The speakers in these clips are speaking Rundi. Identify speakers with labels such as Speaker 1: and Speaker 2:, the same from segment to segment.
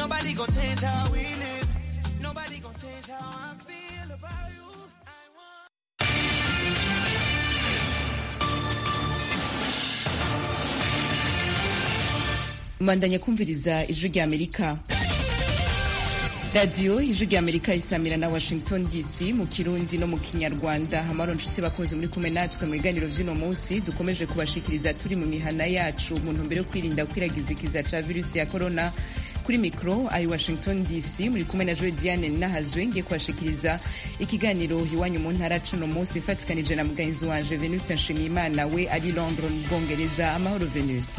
Speaker 1: Nobody gonna change how we live. Nobody gonna change how I feel about you. I want
Speaker 2: mbandanya kumviriza ijwi rya amerika radiyo ijwi rya amerika isamira na washington dc mu kirundi no mu kinyarwanda amaro nshuti bakunze muri kumwe natwe mu biganiro vy'uno munsi dukomeje kubashikiriza turi mu mihana yacu mu ntumbero yo kwirinda kwiragiza ikiza ca virusi ya corona kuri mikro ayi washington dc muri kumwe na joe diane nahazwe ngiye kubashikiriza ikiganiro iwanyu mu ntara cuno munsi ifatikanije na mugenzi wanje venuste nshimiyimana we ari londres mu bwongereza amahoro venuste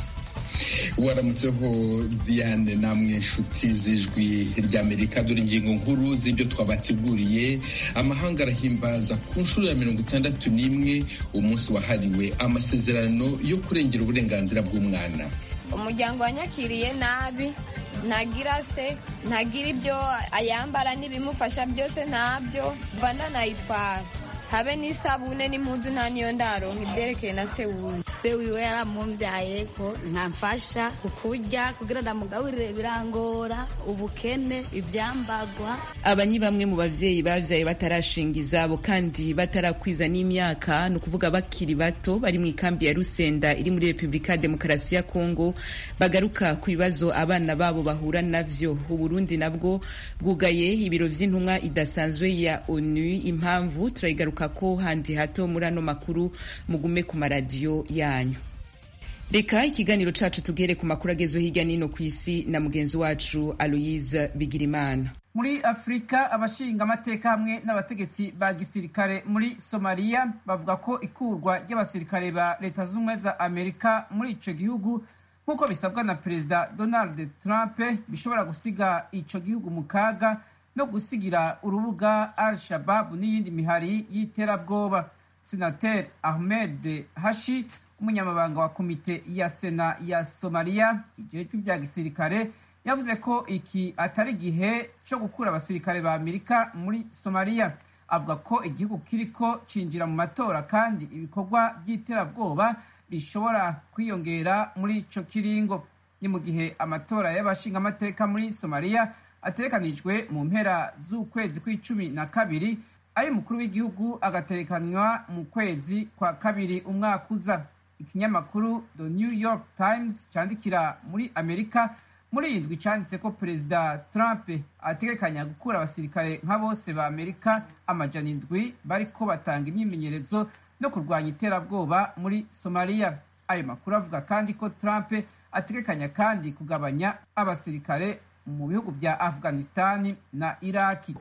Speaker 3: waramutseho diane namwe nshuti z'ijwi ry'amerika dore ingingo nkuru z'ibyo twabateguriye amahanga arahimbaza ku nshuro ya mirongo itandatu n'imwe umunsi wahariwe amasezerano yo kurengera uburenganzira bw'umwana
Speaker 4: umuryango wanyakiriye nabi ntagira se ntagira ibyo ayambara n'ibimufasha byose ntabyo mva ndanayitwara habe n'isabune n'impunzu nta niyo ndaronka ibyerekeye na se wundi
Speaker 5: se wiwe yaramumbyaye ko ntamfasha kukurya kugira ndamugaburire birangora ubukene ibyambagwa
Speaker 2: aba ni bamwe mu bavyeyi bavyaye batarashinga izabo kandi batarakwiza n'imyaka ni ukuvuga bakiri bato bari mu ikambi ya rusenda iri muri repubulika ya demokarasi ya kongo bagaruka ku bibazo abana babo bahura navyo uburundi nabwo bwugaye ibiro vy'intumwa idasanzwe ya onu impamvu turayigaruka ko handi hato muri ano makuru mugume ku maradiyo yanyu reka ikiganiro cacu tugere ku makuru agezwe hirya nino ku isi na mugenzi wacu aloise bigirimana
Speaker 6: muri afurika abashinga amateka hamwe n'abategetsi ba gisirikare muri somaliya bavuga ko ikurwa ry'abasirikare ba leta z'ubumwe za amerika muri ico gihugu nk'uko bisabwa na perezida donald trump bishobora gusiga ico gihugu mu kaga no gusigira urubuga al shababu n'iyindi mihari y'iterabwoba senateri ahmed hashi umunyamabanga wa komite ya sena ya somaliya ijejwe ibya gisirikare yavuze ko iki atari igihe cyo gukura abasirikare ba amerika muri somaliya avuga ko igihugu kiriko cinjira mu matora kandi ibikorwa by'iterabwoba bishobora kwiyongera muri ico kiringo ni mu gihe amatora y'abashingamateka muri somaliya ategekanijwe mu mpera z'ukwezi kw'icumi na kabiri ari umukuru w'igihugu agaterekanywa mu kwezi kwa kabiri umwaka uza ikinyamakuru the new york times cyandikira muri amerika muri iyi ndwi cyanditse ko perezida trump ategekanya gukura abasirikare nka bose ba amerika amajana indwi bariko batanga imyimenyerezo no kurwanya iterabwoba muri somaliya ayo makuru avuga kandi ko trump ategekanya kandi kugabanya abasirikare mu bihugu bya afghanistani na iraki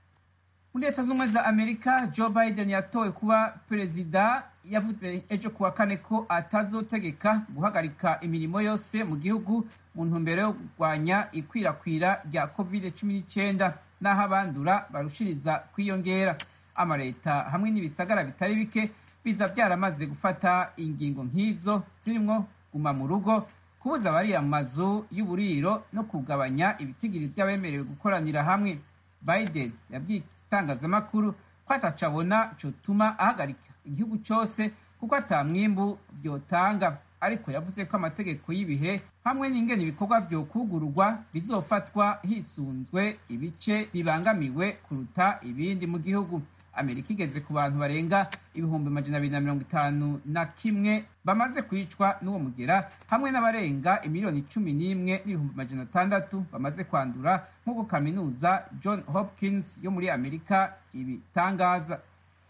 Speaker 6: muri leta z'ubumwe za amerika joe biden yatowe kuba perezida yavuze ejo kuwa kane ko atazotegeka guhagarika imirimo yose mu gihugu mu ntumbero yo kurwanya ikwirakwira rya covid cumi n'icyenda n'aho abandura barushiriza kwiyongera amaleta hamwe n'ibisagara bitari bike biza byaramaze gufata ingingo nk'izo zirimo guma mu rugo kubuza abariya mu mazu y'uburiro no kugabanya ibitigiri by'abemerewe gukoranira hamwe biden yabwiye itangazamakuru ko atacabona cotuma ahagarika igihugu cyose kuko ata mwimbu vyotanga ariko yavuze ko amategeko y'ibihe hamwe n'ingene ibikorwa vyokugururwa bizofatwa hisunzwe ibice bibangamiwe kuruta ibindi mu gihugu amerika igeze ku bantu barenga ibihumbi amajana abiri na mirongo itanu na kimwe bamaze kwicwa n'uwo mugera hamwe n'abarenga imiliyoni cumi n'imwe n'ibihumbi amajana atandatu bamaze kwandura nk'uko kaminuza john hopkins yo muri amerika ibitangaza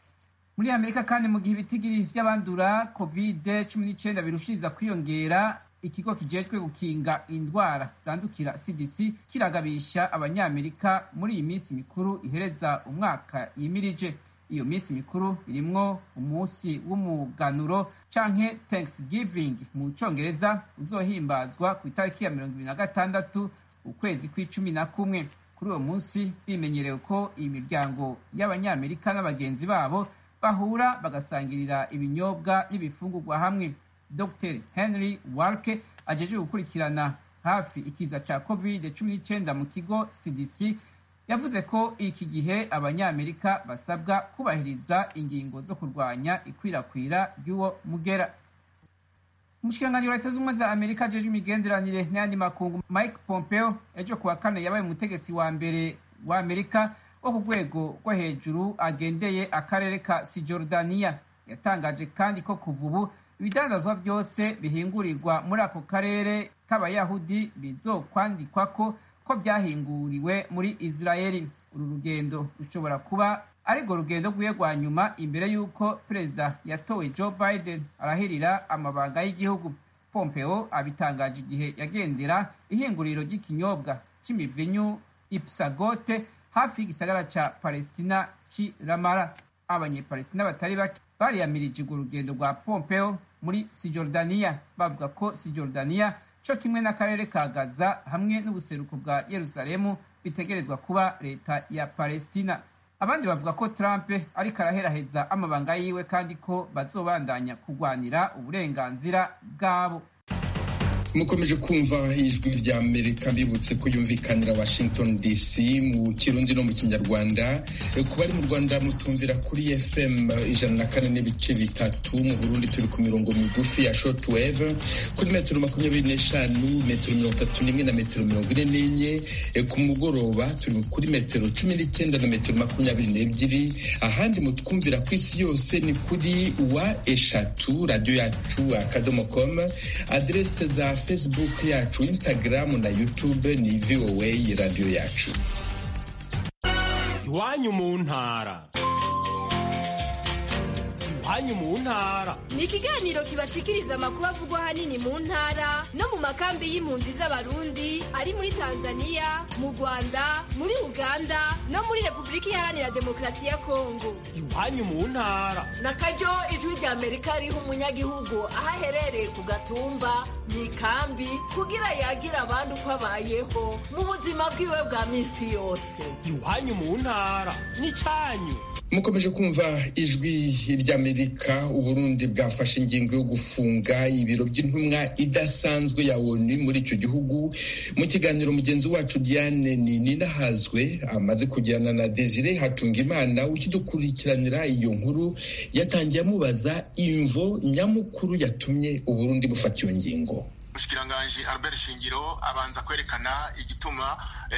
Speaker 6: muri amerika kandi mu gihe ibitigiri vy'abandura covid cumi n'icyenda birushiriza kwiyongera ikigo kijejwe gukinga indwara zandukira cdc kiragabisha abanyamerika muri iyi minsi mikuru ihereza umwaka yimirije iyo minsi mikuru irimwo umunsi w'umuganuro canke thanksgiving mu congereza uzohimbazwa ku itariki ya mirongo ibiri na gatandatu ukwezi kw'icumi na kumwe kuri uwo munsi bimenyerewe ko iyi miryango y'abanyamerika n'abagenzi babo bahura bagasangirira ibinyobwa n'ibifungurwa hamwe dr henry walke ajeje gukurikirana hafi ikiza ca covid cumi n'icyenda mu kigo cdc yavuze ko iki gihe abanyamerika basabwa kubahiriza ingingo zo kurwanya ikwirakwira ry'uwo mugera umushikiranganji wa leta z'ubumwe za amerika ajejwe imigenderanire n'ayandi makungu mike pompeo ejo kuwa kane yabaye umutegetsi wa mbere wa amerika wo ku rwego rwo hejuru agendeye akarere ka sijordaniya yatangaje kandi ko kuva ubu ibidandazwa byose bihingurirwa muri ako karere k'abayahudi bizokwandikwa ko ko byahinguriwe muri israeli uru rugendo rushobora kuba arirwo rugendo rwiwe rwa nyuma imbere y'uko perezida yatowe joe biden arahirira amabanga y'igihugu pompeo abitangaje igihe yagendera ihinguriro ry'ikinyobwa c'imivinyu ipsagote hafi y'igisagara ca palestina c'i ramara abanyepalestina batari bake bariyamirije urwo rugendo rwa pompeo muri sijordaniya bavuga ko sijordaniya co kimwe n'akarere ka gaza hamwe n'ubuseruko bwa yerusalemu bitegerezwa kuba leta ya palestina abandi bavuga ko trump ariko araheraheza amabanga yiwe kandi ko bazobandanya kurwanira uburenganzira bwabo
Speaker 3: mukomeje kumva ijwi rya amerika bibutse ko yumvikanira washington dc mu kirundi no mu kinyarwanda ku bari mu rwanda mutumvira kuri fm ijana na kane n'ibice bitatu mu burundi turi ku mirongo migufi ya shortwave kuri metero makumyabiri n'eshanu metero mirongo itatu n'imwe na metero mirongo ine n'enye ku mugoroba turi kuri metero cumi n'icyenda na metero makumyabiri n'ebyiri ahandi mutwumvira ku isi yose ni kuri wa eshatu radiyo yacu akadomo com aderese za facebook yacu instagram na youtube ni voa radiyo yacu
Speaker 7: iwanyu mu ntara iwanyu mu ntara
Speaker 8: ni ikiganiro kibashikiriza amakuru avugwa ahanini mu ntara no mu makambi y'impunzi z'abarundi ari muri tanzania mu rwanda muri uganda no muri repubulika iharanira demokarasi ya kongo
Speaker 7: iwanyu mu ntara
Speaker 9: na karyo ijwi rya amerika riha umunyagihugu aho aherereye ku gatumba mu ikambi kugira yagira abandi uko abayeho mu buzima bwiwe bwa minsi yose
Speaker 7: iwanyu mu ntara n'icyanyu
Speaker 3: mukomeje kumva ijwi ry'amerika uburundi bwafashe ingingo yo gufunga ibiro by'intumwa idasanzwe ya onu muri icyo gihugu mu kiganiro mugenzi wacu diane ninahazwe amaze kugirana na desire hatunga imana ukidukurikiranira iyo nkuru yatangiye amubaza imvo nyamukuru yatumye uburundi bufata iyo ngingo
Speaker 10: umushikiranganji albert shingiro abanza kwerekana igituma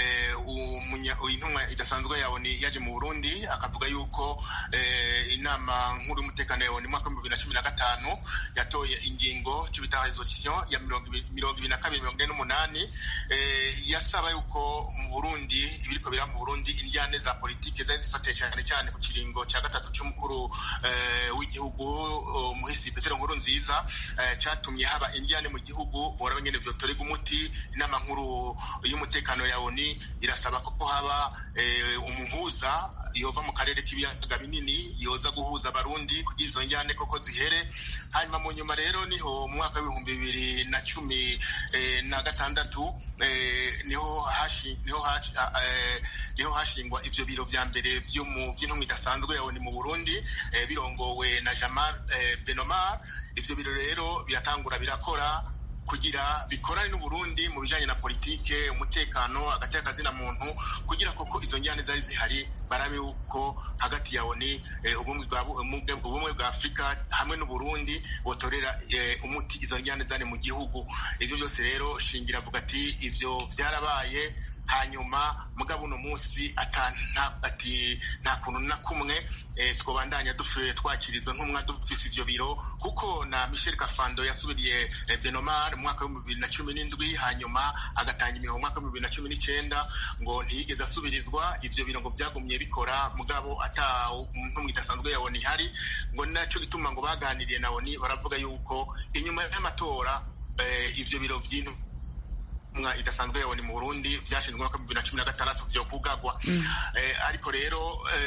Speaker 10: intumwa idasanzwe ya oni yaje mu burundi akavuga yuko inama nkuru y'umutekano ya oni mwaka w'ibihumbi bibiri na cumi na gatanu yatoye ingingo cy'ibitaha resolution ya mirongo ibiri na kabiri mirongo ine n'umunani yasaba yuko mu burundi ibiriko bira mu burundi indyane za politike zari zifatiye cyane cyane ku kiringo cya gatatu cy'umukuru w'igihugu muhisi petero nkuru nziza cyatumye haba indyane mu gihugu boraba nyene vyotorega umuti inama nkuru y'umutekano ya oni irasaba ko haba umuhuza yova mu karere k'ibiyaga binini yoza guhuza abarundi kugira izo njyane koko zihere hanyuma mu nyuma rero niho mu mwaka w'ibihumbi bibiri na cumi na gatandatu niho hashi niho hashi niho hashingwa ivyo biro vya mbere vy'intumwa idasanzwe ya oni mu burundi birongowe na jamal benomar ivyo biro rero biratangura birakora kugira bikorane n'uburundi mu bijanye na politike umutekano hagati y'akazina muntu kugira koko izo njyane zari zihari barabe yuko hagati ya oni ubumwe bwa afurika hamwe n'uburundi botorera umuti izo njyane zari mu gihugu ivyo byose rero shingira avuga ati ivyo vyarabaye hanyuma mugabo uno munsi ati nta kuntu na kumwe twabandanya twakira izo ntumwa dufise ivyo biro kuko na michel kafando yasubiriye benomar mu mwaka w'ibihumbi bibiri na cumi n'indwi hanyuma agatanga imiho mu mwaka w'ibihumbi bibiri na cumi n'icenda ngo ntiyigeze asubirizwa ivyo biro ngo vyagumye bikora mugabo ata ntumwa idasanzwe ya oni ihari ngo naco gituma ngo baganiriye na oni baravuga yuko inyuma y'amatora ivyo biro vy'intumwa mwa idasanzwe yabone mu Burundi vyashinzwe mwaka bibiri na cumi na gatandatu vyo kugagwa ariko rero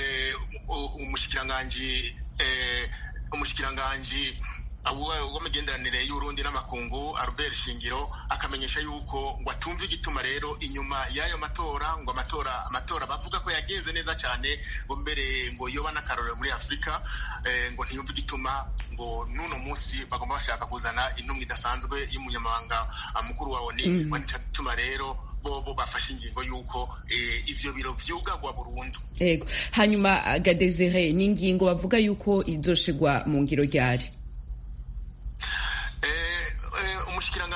Speaker 10: umushikiranganji umushikiranganji w'imigenderanire y'uburundi n'amakungu albert shingiro akamenyesha yuko ngo atumva igituma rero inyuma y'ayo matora ngo amatora amatora bavuga ko yagenze neza cyane ngo mbere ngo yoba n'akarorero muri afurika ngo ntiyumve igituma ngo n'uno munsi bagomba bashaka kuzana intumwa idasanzwe y'umunyamabanga mukuru wa oni ngo nicyo gituma rero bobo bafashe ingingo y'uko ivyo biro vyugagwa burundu
Speaker 2: yego hanyuma gadezere ni ingingo bavuga yuko izoshigwa mu ngiro ryari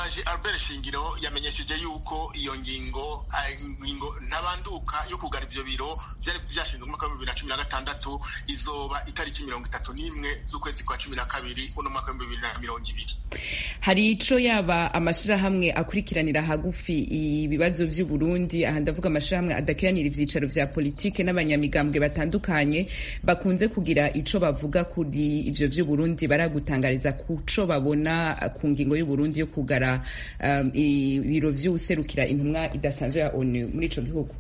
Speaker 10: umushikiranganji albert shingiro yamenyesheje yuko iyo ngingo ah, ingingo ntabanduka yo kugara ivyo biro vyari vyashinzwe mu mwaka wa bibiri na cumi na gatandatu izoba itariki mirongo itatu n'imwe z'ukwezi kwa cumi na kabiri uno mwaka w'ibihumbi bibiri na mirongo ibiri
Speaker 2: hari ico yaba amashirahamwe akurikiranira hagufi ibibazo vy'uburundi aha ndavuga amashirahamwe adakiranira ivyicaro vya politike n'abanyamigambwe batandukanye bakunze kugira ico bavuga kuri ivyo vy'uburundi baragutangariza kuco babona ku ngingo y'uburundi yo kugara um, ibiro vy'uwuserukira intumwa idasanzwe ya onu muri ico gihugu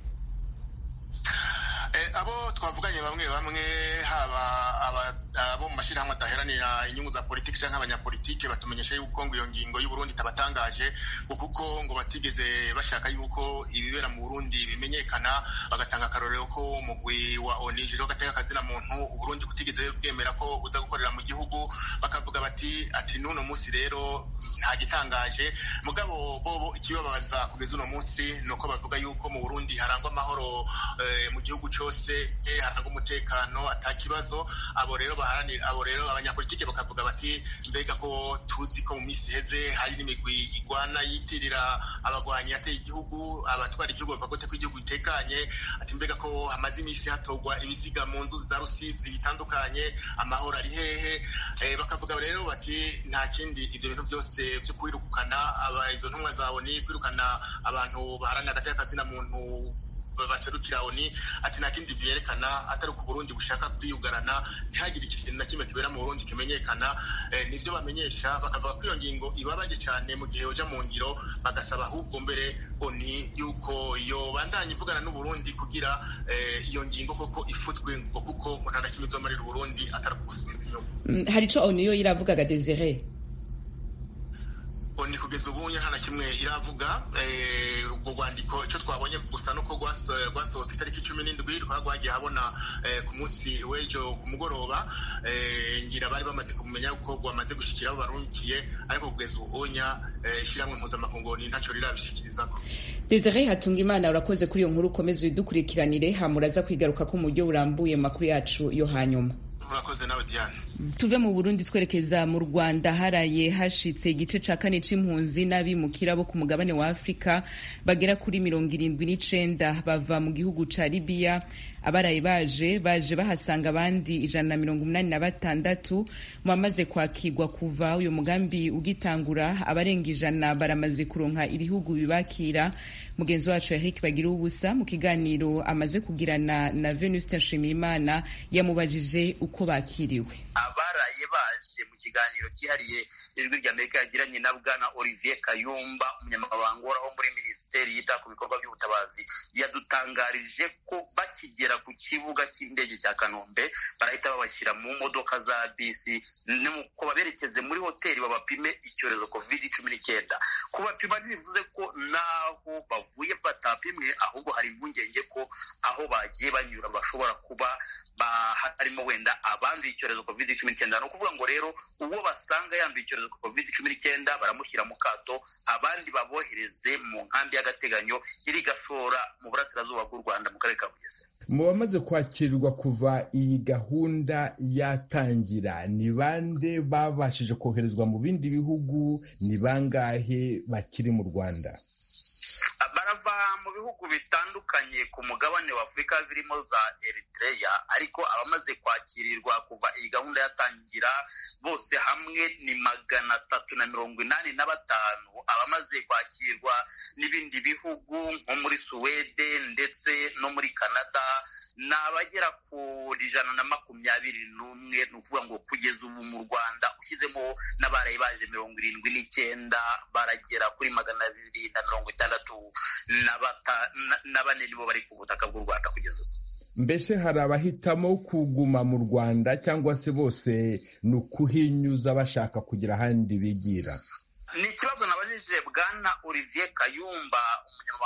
Speaker 10: Eh, abo twavuganye bamwe bamwe haba aba- abo mu mashyirahamwe adaheranira inyungu za politiki cyangwa abanyapolitike batumenyesha yuko ngo iyo ngingo y'uburundi itabatangaje ngo kuko ngo batigeze bashaka yuko ibibera mu burundi bimenyekana bagatanga akarorero ko umugwi wa oni jeje gateka akazina muntu uburundi butigeze bwemera ko uza gukorera mu gihugu bakavuga bati ati n'uno munsi rero nta gitangaje mugabo bobo ikibabaza kugeza uno munsi ni uko bavuga yuko mu burundi harangwa amahoro eh, mu gihugu cyose eh, harangwa umutekano ata kibazo abo rero baharanira abo rero abanyapolitike bakavuga bati mbega ko tuzi ko mu minsi iheze hari n'imigwi igwana yitirira abagwanyi yateye igihugu abatwara igihugu bavuga gute ko igihugu gitekanye ati mbega ko hamaze iminsi hatorwa ibiziga mu nzuzi za rusizi bitandukanye amahoro ari hehe eh, bakavuga rero bati nta kindi ibyo bintu byose byo kwirukana aba izo ntumwa za oni kwirukana abantu baharanira agateka kazina muntu baserukira oni ati nta kindi vyerekana atari uko Burundi bushaka kwiyugarana ntihagire ikintu na kimwe kibera mu Burundi kimenyekana eh, nivyo bamenyesha bakavuga ko iyo ngingo ibabaje cyane mu gihe yoja mu ngiro bagasaba ahubwo mbere oni yuko yobandanya ivugana n'u Burundi kugira eh, iyo ngingo koko ifutwe ngo kuko ngo nta na kimwe izomarira u Burundi atari ukugusubiza inyuma
Speaker 2: Mm, hari ico onu yo iravugaga desire
Speaker 10: oni kugeza ubu nta na kimwe iravuga eh, ubwo rwandiko icyo twabonye gusa nuko rwaso- rwasohotse itariki cumi n'indwi rukaba rwagiye habona eh, ku munsi w'ejo ku mugoroba eh, ngira bari bamaze kumenya ko rwamaze gushikira abo barungikiye ariko kugeza ubu onya eh, ishyirahamwe mpuzamakungu ni ntacyo rirabishikirizako
Speaker 2: desire hatunga imana urakoze kuri iyo nkuru ukomeze uyidukurikiranire hamuraza kwigaruka ko mu buryo burambuye mu makuru yacu yo hanyuma
Speaker 10: urakoze nawe diane
Speaker 2: tuve mu burundi twerekeza mu rwanda haraye hashitse igice ca kane c'impunzi n'abimukira bo ku mugabane wa afurika bagera kuri mirongo irindwi n'icenda bava mu gihugu ca libiya abaraye baje baje bahasanga abandi ijana na mirongo umunani na batandatu mu bamaze kwakirwa kuva uyu mugambi ugitangura abarenga ijana baramaze kuronka ibihugu bibakira mugenzi wacu eric bagira ubusa mu kiganiro amaze kugirana na venuste nshimiyimana yamubajije uko bakiriwe
Speaker 11: abaraye baje mu kiganiro cyihariye ijwi ry'amerika yagiranye na bwana olivier kayumba umunyamabanga uhoraho muri minisiteri yita ku bikorwa by'ubutabazi yadutangarije ko bakigera ku kibuga cy'indege cya kanombe barahita babashyira mu modoka za bisi nuko baberekeze muri hoteli babapime icyorezo covid cumi n'icyenda kubapima ntibivuze ko n'aho bavuye batapimwe ahubwo hari impungenge ko aho bagiye banyura bashobora kuba ba- harimo wenda abanduye icyorezo covid cumi n'icyenda ni ukuvuga ngo rero uwo basanga yanduye icyorezo covid cumi n'icyenda baramushyira mu kato abandi babohereze mu nkambi y'agateganyo iri gashora mu burasirazuba bw'u rwanda mu karere ka bugesera
Speaker 12: mu bamaze kwakirwa kuva iyi gahunda yatangira ni bande babashije koherezwa mu bindi bihugu ni bangahe bakiri mu rwanda
Speaker 11: barava mu bihugu bitandukanye ku mugabane wa afurika birimo za eritreya ariko abamaze kwakirirwa kuva iyi gahunda yatangira bose hamwe ni magana atatu na mirongo inani na batanu abamaze kwakirwa n'ibindi bihugu nko muri suwede ndetse no muri canada ni abagera kuri ijana na makumyabiri n'umwe ni ukuvuga ngo kugeza ubu mu rwanda ushyizemo n'abaraye baje mirongo irindwi n'icyenda baragera kuri magana abiri na mirongo itandatu na bata- na- na bane nibo bari ku butaka bw'u rwanda kugeza ubu
Speaker 12: mbese hari abahitamo kuguma mu rwanda cyangwa se bose ni ukuhinyuza bashaka kugira ahandi bigira
Speaker 11: ni ikibazo nabajije bwana olivier kayumba umunyamabanga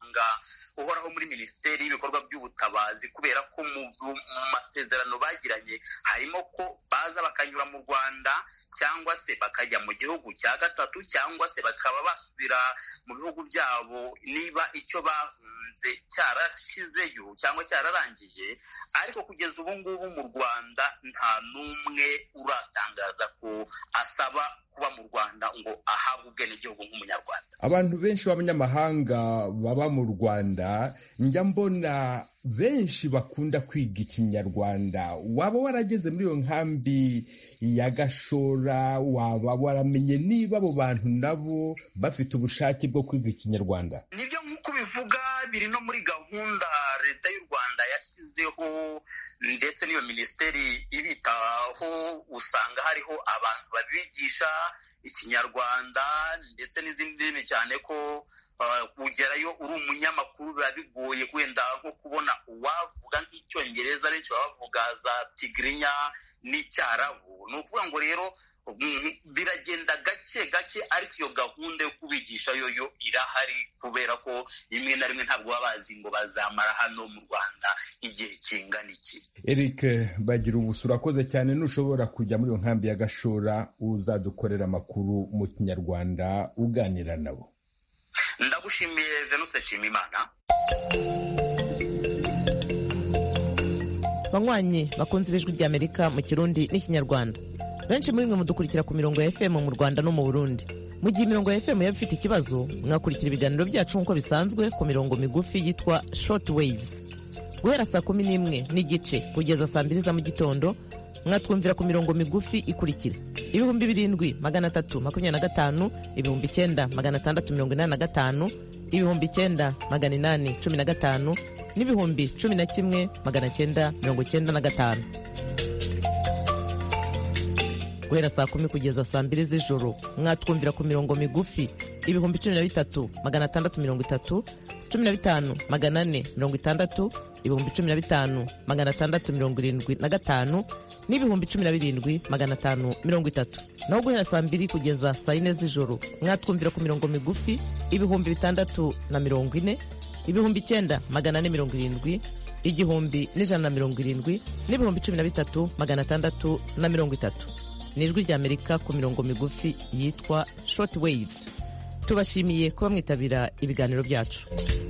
Speaker 11: umunyamabanga uhoraho muri minisiteri y'ibikorwa by'ubutabazi kubera ko mu masezerano bagiranye harimo ko baza bakanyura mu rwanda cyangwa se bakajya mu gihugu cya gatatu cyangwa se bakaba basubira mu bihugu byabo niba icyo bahunze cyarashizeyo cyangwa cyararangije ariko kugeza ubu ngubu mu rwanda nta n'umwe uratangaza ko asaba kuba mu rwanda ngo ahabwe ubwenegihugu nk'umunyarwanda
Speaker 12: abantu benshi b'abanyamahanga baba mu rwanda njya mbona benshi bakunda kwiga ikinyarwanda waba warageze muri iyo nkambi ya gashora waba waramenye niba abo bantu nabo bafite ubushake bwo kwiga ikinyarwanda
Speaker 11: nibyo nk'uko bivuga biri no muri gahunda leta y'u rwanda yashyizeho ndetse n'iyo minisiteri ibitaho usanga hariho abantu babigisha ikinyarwanda ndetse n'izindi ndimi cyane ko kugerayo uri umunyamakuru biba bigoye wenda nko kubona uwavuga nk'icyongereza benshi baba bavuga za tigirinya n'icyarabu ni ukuvuga ngo rero biragenda gake gake ariko iyo gahunda yo kubigisha yo yo irahari kubera ko rimwe na rimwe ntabwo baba bazi ngo bazamara hano mu rwanda igihe kingana iki
Speaker 12: eric bagira ubusa urakoze cyane nushobora kujya muri iyo nkambi ya gashora uzadukorera amakuru mu kinyarwanda uganira nabo
Speaker 11: ndagushimiye venuse nshimimana
Speaker 13: banywanyi bakunze ibijwi ry'amerika mu kirundi n'ikinyarwanda benshi muri mwe mudukurikira ku mirongo ya fm mu rwanda no mu burundi mu gihe imirongo ya fm yaba ifite ikibazo mwakurikira ibiganiro byacu nk'uko bisanzwe ku mirongo migufi yitwa short waves guhera saa kumi n'imwe n'igice kugeza saa mbiri za mu gitondo mwatwumvira ku mirongo migufi ikurikira ibihumbi birindwi magana atatu makumyabiri na gatanu ibihumbi icyenda magana atandatu mirongo inani na gatanu ibihumbi icyenda magana inani cumi na gatanu n'ibihumbi cumi na kimwe magana cyenda mirongo cyenda na gatanu guhera saa kumi kugeza saa mbiri z'ijoro mwatwumvira ku mirongo migufi ibihumbi cumi na bitatu magana atandatu mirongo itatu cumi na bitanu magana ane mirongo itandatu ibihumbi cumi na bitanu magana atandatu mirongo irindwi na gatanu n'ibihumbi cumi na birindwi magana atanu mirongo itatu naho guhera saa mbiri kugeza saa yine z'ijoro mwatwumvira ku mirongo migufi ibihumbi bitandatu na mirongo ine ibihumbi icyenda magana ane mirongo irindwi igihumbi n'ijana na mirongo irindwi n'ibihumbi cumi na bitatu magana atandatu na mirongo itatu ni ijwi ry'amerika ku mirongo migufi yitwa short waves tubashimiye kuba mwitabira ibiganiro byacu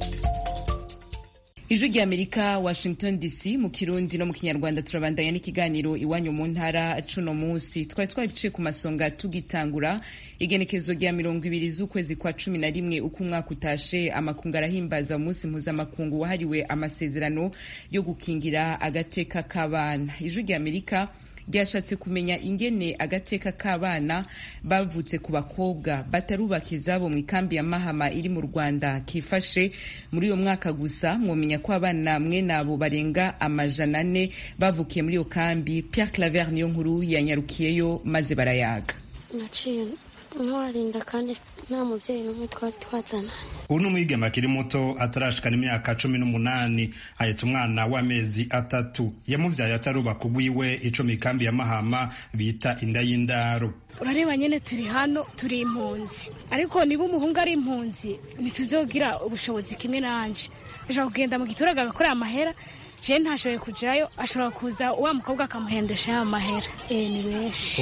Speaker 2: ijwi ry'amerika washington dc mu kirundi no mu kinyarwanda turabandanya n'ikiganiro iwanyu mu ntara cuno munsi twari twabiciye ku masonga tugitangura igenekezo rya mirongo ibiri z'ukwezi kwa cumi na rimwe uko umwaka utashe amakungu arahimbaza umunsi mpuzamakungu wahariwe amasezerano yo gukingira agateka k'abana ijwi ry'amerika ryashatse kumenya ingene agateka k'abana bavutse ku bakobwa batarubaka izabo mu ikambi ya mahama iri mu rwanda kifashe muri uyo mwaka gusa mwomenya ko abana mwe nabo barenga amajana ane bavukiye muri iyo kambi pierre claver niyo nkuru yanyarukiyeyo maze barayaga
Speaker 14: naciye ntorarinda kandi nta mubyeyi n'umwe twari twazananye
Speaker 15: ubu ni umwigeme akiri muto atarashikana imyaka cumi n'umunani ahetse umwana w'amezi atatu yamubyaye atarubaka ugwiwe ico mu ikambi ya mahama bita inda y'indaro
Speaker 16: urareba nyine turi hano turi impunzi ariko niba umuhungu ari impunzi ntituzogira ubushobozi kimwe nanje ashobora kugenda mu giturage agakorera amahera je ntashoboye kujayo ashobora kuza wa mukobwa akamuhendesha ya mahera eh ni benshi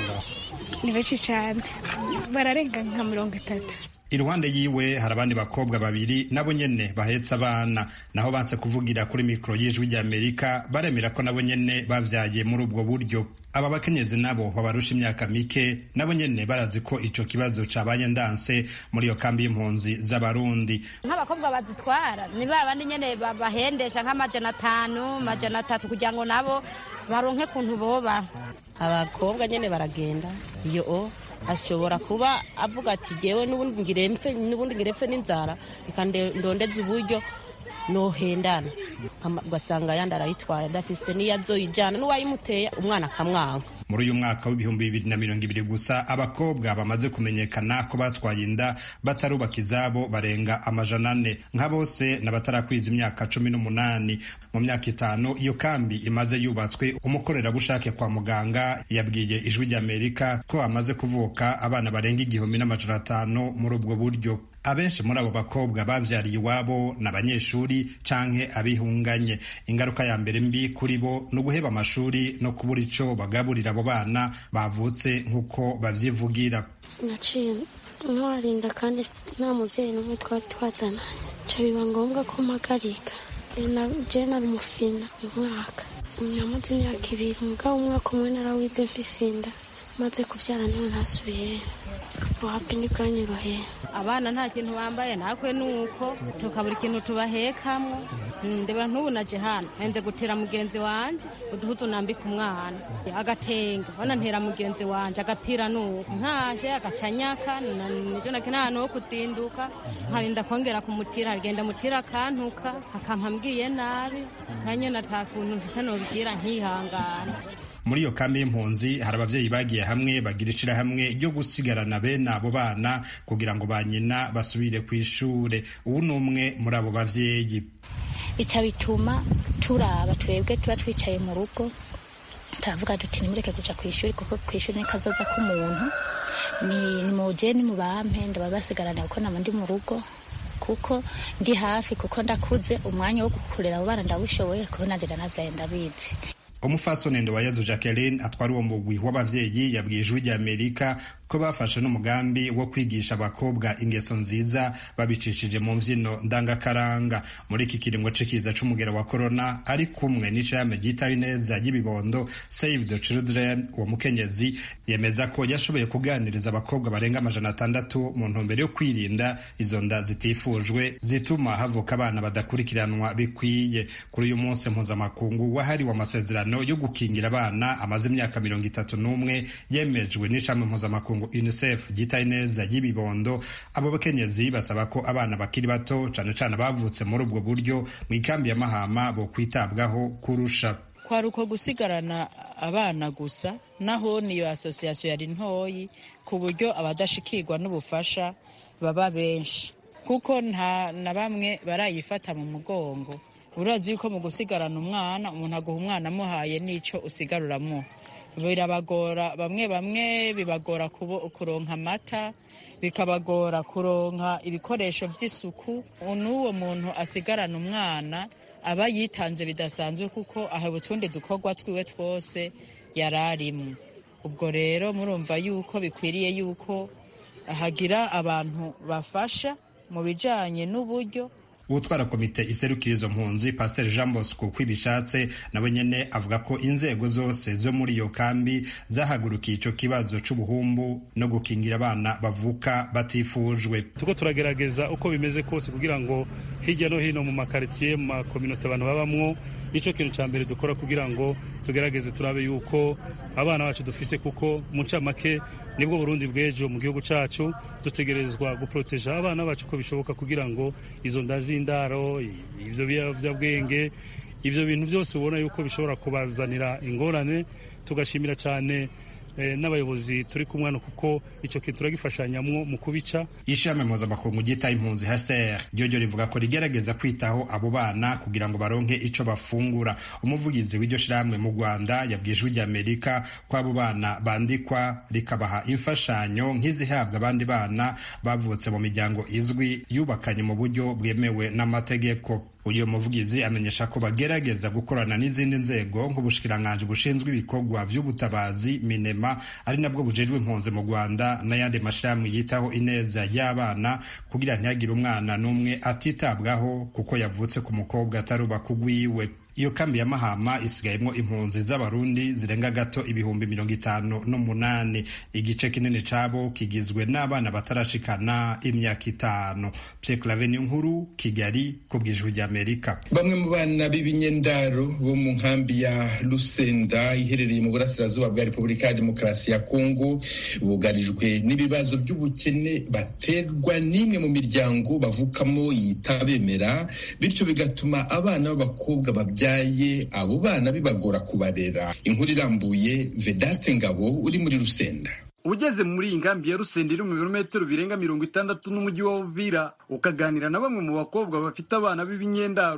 Speaker 16: ni benshi cyane bararenga nka mirongo itatu
Speaker 15: iruhande yiwe hari abandi bakobwa babiri nabo nyene bahetse abana naho banse kuvugira kuri mikoro y'ijwi ry'amerika baremera ko nabo nyene bavyaye muri ubwo buryo aba bakenyezi nabo babarusha imyaka mike nabo nyene barazi ko ico kibazo cabaye ndanse muri iyo kambi y'impunzi z'abarundi
Speaker 17: nk'abakobwa bazitwara ni ba bandi nyene bahendesha nk'amajana atanu amajana atatu kugira ngo nabo baronke kuntu boba abakobwa nyene baragenda iyo o ashobora kuba avuga ati jewe n'ubundi ngiremfe n'ubundi ngiremfe n'inzara reka ndondeze uburyo nohendana ugasanga yandi arayitwaye adafise n'iyo azoyijana n'uwayimuteye umwana akamwanga
Speaker 15: muri uyu mwaka w'ibihumbi bibiri na mirongo ibiri gusa abakobwa bamaze kumenyekana ko batwaye inda batarubaka izabo barenga amajana ane nka bose n'abatarakwiza imyaka cumi n'umunani mu myaka itanu iyo kambi imaze yubatswe umukorerabushake kwa muganga yabwiye ijwi ry'amerika ko hamaze kuvuka abana barenga igihumbi n'amajana atanu muri ubwo buryo abenshi muri abo bakobwa bavyariye iwabo ni abanyeshuri canke abihunganye ingaruka ya mbere mbi kuri bo ni uguheba amashuri no kubura ico bagaburira abo bana bavutse nk'uko bavyivugira
Speaker 14: naciye ntwarinda kandi nta mubyeyi n'umwe twari twazananye nca biba ngombwa ko mpagarika je nari umufina umwaka namaze imyaka ibiri umugabo umwaka umwe narawize mfise inda maze kuvyara niho ntasubiye wapi ntibwanyoroheye
Speaker 17: abana nta kintu bambaye nakwe nuko tukabura ikintu tubahekamwo ndeba ntubu naje hano nende gutera mugenzi wanje uduhuzu nambika umwana agatenge bona ntera mugenzi wanje agapira nuko nkaje agacanyaka nijo nakena ahantu ho kuzinduka nkarinda kongera kumutira agenda mutira akantuka akampa mbwiye nabi nkanyene ata kuntu mfise nobigira nkihangana
Speaker 15: muri iyo kambi y'impunzi hari ababyeyi bagiye hamwe bagira ishirahamwe ryo gusigarana bene abo bana kugira ngo ba nyina basubire ku ishure ubu ni umwe muri abo bavyeyi
Speaker 18: ica bituma turaba twebwe tuba twicaye mu rugo turavuga duti nimureke kuja ku ishuri kuko ku ishuri ni kazoza k'umuntu ni ni muje ni mubampe ndaba basigarana kuko nama ndi mu rugo kuko ndi hafi kuko ndakuze umwanya wo gukurera abo bana ndawushoboye kuko nanje ndanavyaye ndabizi
Speaker 15: umupfasoni ndowayezu jacqueline atwara uwo mugwi w'abavyeyi yabwiye ijwi ry'amerika ko bafashe n'umugambi wo kwigisha abakobwa ingeso nziza babicishije mu mvyino ndangakaranga muri iki kiringo c'ikiza c'umugera wa korona ari kumwe n'ishirahamwe ryitaye neza ry'ibibondo save the children uwo mukenyezi yemeza ko yashoboye kuganiriza abakobwa barenga amajana atandatu mu ntumbero yo kwirinda izo nda zitifujwe zituma havuka abana badakurikiranwa bikwiye kuri uyu munsi mpuzamakungu wahariwe amasezerano yo gukingira abana amaze imyaka mirongo itatu n'umwe yemejwe n'ishami mpuzamakungu unicef ryitaye neza ry'ibibondo abo bakenyezi basaba ko abana bakiri bato cane cane bavutse muri ubwo buryo mu ikambi ya mahama bo kwitabwaho kurusha
Speaker 19: kwari uko gusigarana abana gusa naho niyo asosiyasiyo yari ntoyi ku buryo abadashikirwa n'ubufasha baba benshi kuko nta na bamwe barayifata mu mugongo urazi yuko mu gusigarana umwana umuntu aguha umwana amuhaye n'ico usigaruramuha birabagora bamwe bamwe bibagora kuronka amata bikabagora kuronka ibikoresho by'isuku n'uwo muntu asigarana umwana aba yitanze bidasanzwe kuko aha utundi dukorwa twiwe twose yari arimo ubwo rero murumva yuko bikwiriye yuko hagira abantu bafasha mu bijanye n'uburyo
Speaker 15: utwara komite iserukira izo mpunzi pasiteri jean bosco kwibishatse nawe nyene avuga ko inzego zose zo muri iyo kambi zahagurukiye ico kibazo c'ubuhumbu no gukingira abana bavuka batifujwe
Speaker 20: tuko turagerageza uko bimeze kose kugira ngo hirya no hino mu makaritsiye mu makominote abantu babamwo nico kintu ca mbere dukora kugira ngo tugerageze turabe yuko abana bacu dufise kuko mu ncamake nibwo burundi bw'ejo mu gihugu cacu dutegerezwa guproteja abana bacu uko bishoboka kugira ngo izo nda z'indaro ivyo biyovyabwenge ivyo bintu byose ubona yuko bishobora kubazanira ingorane tugashimira cane n'abayobozi turi kumwana kuko icyo kintu turagifashanyamwo mu kubica
Speaker 15: ishami mpuzamakungu ryitaye impunzi hcr ryo rivuga ko rigerageza kwitaho abo bana kugira ngo baronke ico bafungura umuvugizi w'iryo shirahamwe mu rwanda yabwiye ijwi ry'amerika ko abo bana bandikwa rikabaha imfashanyo nk'izihabwa abandi bana bavutse mu miryango izwi yubakanye mu buryo bwemewe n'amategeko uyu muvugizi amenyesha ko bagerageza gukorana n'izindi nzego nk'ubushikiranganji bushinzwe ibikorwa vy'ubutabazi minema ari nabwo bujejwe impunzi mu rwanda n'ayandi mashirahamwe yitaho ineza y'abana kugira ntihagire umwana n'umwe atitabwaho kuko yavutse ku mukobwa atarubaka ugwiwe iyo kambi ya mahama isigayemwo impunzi z'abarundi zirenga gato ibihumbi mirongo itanu n'umunani igice kinini cabo kigizwe n'abana batarashikana imyaka itanu pyeklave nkuru kigali ku bwijwi ry'amerika
Speaker 3: bamwe mu bana b'ibinyendaro bo mu nkambi ya lusenda iherereye mu burasirazuba bwa repubulika ya demokarasi ya kongo bugarijwe n'ibibazo by'ubukene baterwa n'imwe mu miryango bavukamo yitabemera bityo bigatuma abana b'abakobwa babyaye abo bana bibagora kubarera inkuru irambuye vedaste ngabo uri muri rusenda
Speaker 21: ugeze muri iyi nkambi ya rusenda iri mu birometero birenga mirongo itandatu n'umujyi wa uvira ukaganira na bamwe mu bakobwa bafite abana b'ibinyendaro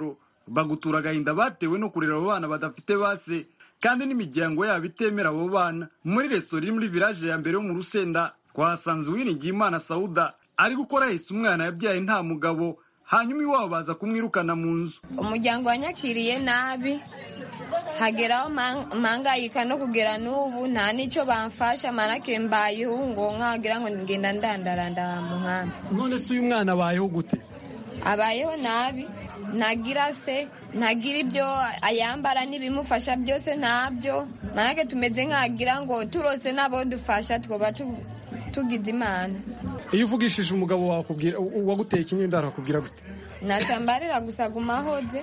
Speaker 21: bagutura agahinda batewe no kurera abo bana badafite base kandi n'imiryango yabo itemera abo bana muri resitora iri muri village ya mbere yo mu rusenda twahasanze uwiringiyimana sauda ari gukora ahetse umwana yabyaye nta mugabo hanyuma iwabo baza kumwirukana mu nzu
Speaker 4: umuryango wanyakiriye nabi hageraho mpangayika no kugera n'ubu nta n'icyo bamfasha manake mbayeho ngo nkagira ngo ngenda ndandaranda mu nkambi
Speaker 1: none se uyu mwana abayeho gute
Speaker 4: abayeho nabi ntagira se ntagira ibyo ayambara n'ibimufasha byose ntabyo manake tumeze nk'agira ngo turose n'abo dufasha twaba tugize imana
Speaker 1: iyo uvugishije umugabo wawe waguteye ikinyendaro akubwira gute
Speaker 4: ntacambarira gusa gumahoze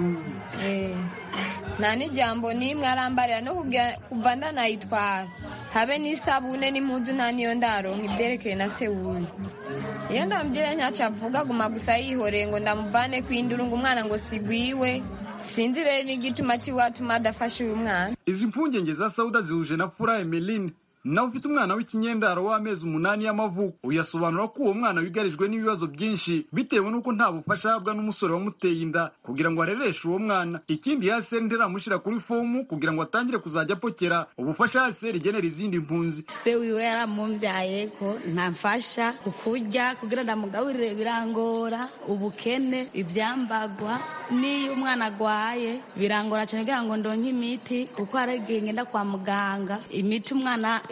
Speaker 4: nta n'ijambo n'imwe arambarira no kuva ndanayitwara habe n'isabune n'impuzu nta niyo ndaronka ibyerekeye na se wuyu iyo ndamubwira ntacyo avuga guma gusa yihoreye ngo ndamuvane ku induru ngo umwana ngo sigwiwe sinzi rero n'igituma kiwatuma adafasha uyu mwana
Speaker 21: izi mpungenge za sauda zihuje na fura emeline nawe ufite umwana w'ikinyendaro w'amezi umunani y'amavuko uyasobanura ko uwo mwana wigarijwe n'ibibazo byinshi bitewe n'uko nta bufasha ahabwa n'umusore wamuteye inda kugira ngo arereshe uwo mwana ikindi yaseri ntiramushyira kuri fomu kugira ngo atangire kuzajya apokera ubufasha yaseri igenera izindi mpunzi
Speaker 5: se wiwe yaramubyaye ko ntamfasha kukurya kugira ndamugaburire birangora ubukene ibyambagwa n'iyo umwana agwaye birangora cyane kugira ngo ndonke imiti kuko hari igihe ngenda kwa muganga imiti umwana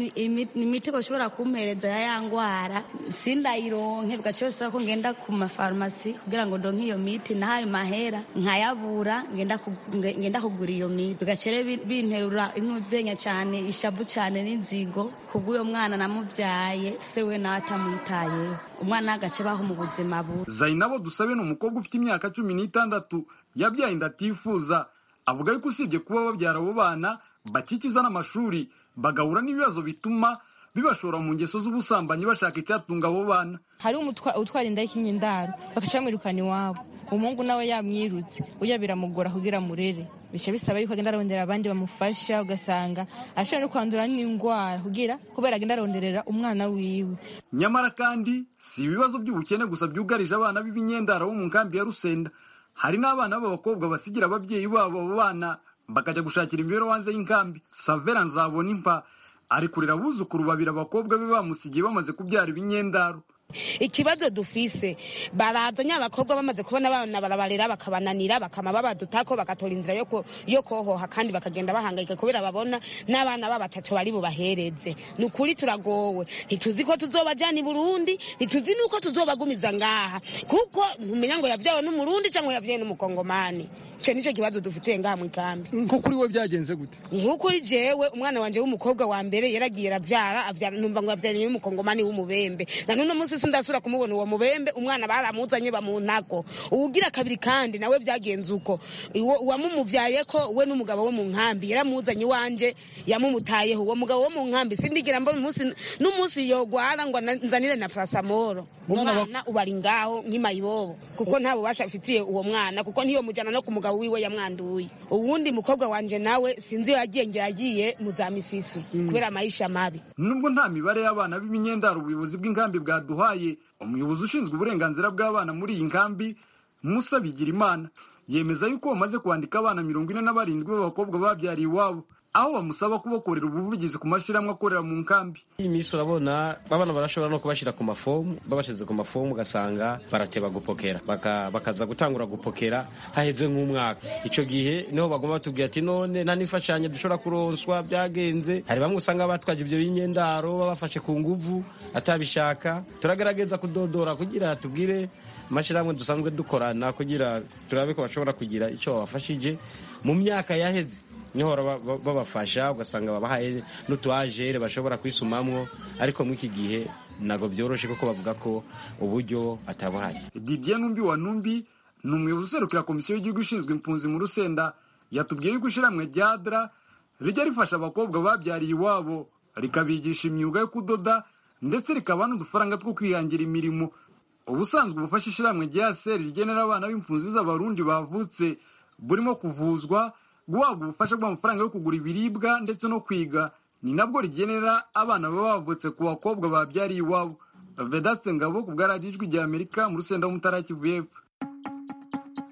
Speaker 5: imiti bashobora kumpereza ya ya ndwara sindayironke bigaca bisaba ko ngenda ku mafarumasi kugira ngo ndonke iyo miti nahayo mahera nkayabura ngenda kugura iyo miti bigaca binterura intuzenya cyane ishavu cyane n'inzigo kubw'uyo mwana namubyaye se we nawe atamwitayeho umwana agace baho mu buzima bubi
Speaker 21: zainabo dusabe ni umukobwa ufite imyaka cumi n'itandatu yabyaye inda atifuza avuga yuko usibye kuba babyara abo bana bakikiza n'amashuri bagahura n'ibibazo bituma bibashora mu ngeso z'ubusambanyi bashaka icyatunga abo bana
Speaker 22: hari utwara inda y'ikinyendaro bagaca bamwirukana iwabo umuhungu nawe yamwirutse uya biramugora kugira murere bica bisaba yuko agenda arondera abandi bamufasha ugasanga ashobora no kwandura n'indwara kugira kubera agenda aronderera umwana wiwe
Speaker 21: nyamara kandi si ibibazo by'ubukene gusa byugarije abana b'ibinyendaro bo mu nkambi ya rusenda hari n'abana b'abakobwa basigira ababyeyi babo abo bana bakajya gushakira imibereho hanze y'inkambi savera nzabona impa ari kurera abuzukuru babiri abakobwa be bamusigiye bamaze kubyara ibinyendaro
Speaker 23: ikibazo dufise barazanye abakobwa bamaze kubona abana barabarera bakabananira bakama babadutako bagatora inzira yo kohoha kandi bakagenda bahangayika kubera babona n'abana babatatu bari bubahereze ni ukuri turagowe ntituzi ko tuzobajyana i burundi ntituzi n'uko tuzobagumiza ngaha kuko ntumenya ngo yabyawe n'umurundi cyangwa yabyawe n'umukongomani icyo nicyo kibazo dufitiye ngaha mu ikambi
Speaker 1: nko kuri we byagenze gute
Speaker 23: nk'ukuri jewe umwana wanje w'umukobwa wa mbere yaragiye arabyara abyara numva ngo yabyaranye n'umukongomani w'umubembe na none munsi sindasubira kumubona uwo mubembe umwana baramuzanye bamuntako uwugira kabiri kandi nawe byagenze uko uwamumubyaye ko we n'umugabo wo mu nkambi yaramuzanye iwanje yamumutayeho uwo mugabo wo mu nkambi sindigira mbona umunsi n'umunsi yogwara ngo nzanire na parasamoro umwana ubari ngaho nk'imayibobo kuko nta bubasha afitiye uwo mwana kuko ntiyo mujyana no ku mugabo wiwe yamwanduye uwundi mukobwa wanje nawe sinzi iyo yagiye ngira yagiye mu za misisi kubera amayisha mabi
Speaker 21: nubwo nta mibare y'abana b'ibinyendaro ubuyobozi bw'inkambi bwaduhaye umuyobozi ushinzwe uburenganzira bw'abana muri iyi nkambi musa bigirimana yemeza yuko bamaze kwandika abana mirongo ine na barindwi b'abakobwa babyariye iwabo aho bamusaba kubakorera ubuvugizi ku mashyirahamwe akorera mu nkambi
Speaker 24: iyi minsi urabona abana barashobora no kubashyira ku mafomu babashyize ku mafomu ugasanga barateba gupokera bakaza gutangura gupokera haheze nk'umwaka icyo gihe niho bagomba batubwira ati none nta n'imfashanyo dushobora kuronswa byagenze hari bamwe usanga batwaje ibyo binyendaro babafashe ku nguvu atabishaka turagerageza kudodora kugira tubwire amashyirahamwe dusanzwe dukorana kugira turabe ko bashobora kugira icyo babafashije mu myaka yaheze niho babafasha ugasanga babahaye n'utuajere bashobora kwisumamwo ariko muri iki gihe ntabwo byoroshye kuko bavuga ko uburyo atabuhaye
Speaker 21: didier numbi wa numbi ni umuyobozi userukira komisiyo y'igihugu ishinzwe impunzi mu rusenda yatubwiye yuko ishyirahamwe rya dra rijya rifasha abakobwa babyariye iwabo rikabigisha imyuga yo kudoda ndetse rikabaha n'udufaranga two kwihangira imirimo ubusanzwe ubufasha ishyirahamwe rya seri rigenera abana b'impunzi z'abarundi bavutse burimo kuvuzwa guhabwa ubufasha bw'amafaranga yo kugura ibiribwa ndetse no kwiga ni nabwo rigenera abana baba bavutse ku bakobwa babyariye iwabo vedaste ngabo ku bwaradiyo ijwi rya amerika mu rusenda w'umutara kivu y'epfo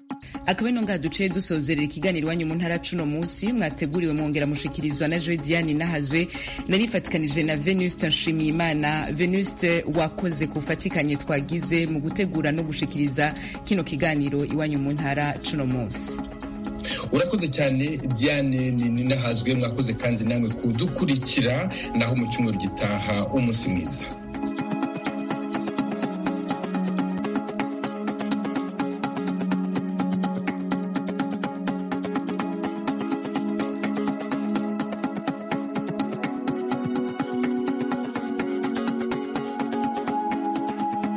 Speaker 2: akaba ino ngaha duciye dusozerera ikiganiro iwanyu mu ntara cuno munsi mwateguriwe mwongera mushikirizwa na joe diane nahazwe narifatikanije na venuste nshimiyimana venuste wakoze kufatikanye twagize mu gutegura no gushikiriza kino kiganiro iwanyu mu ntara cuno munsi
Speaker 3: urakoze cyane diane ninahazwe mwakoze kandi namwe kudukurikira naho mu cyumweru gitaha umunsi mwiza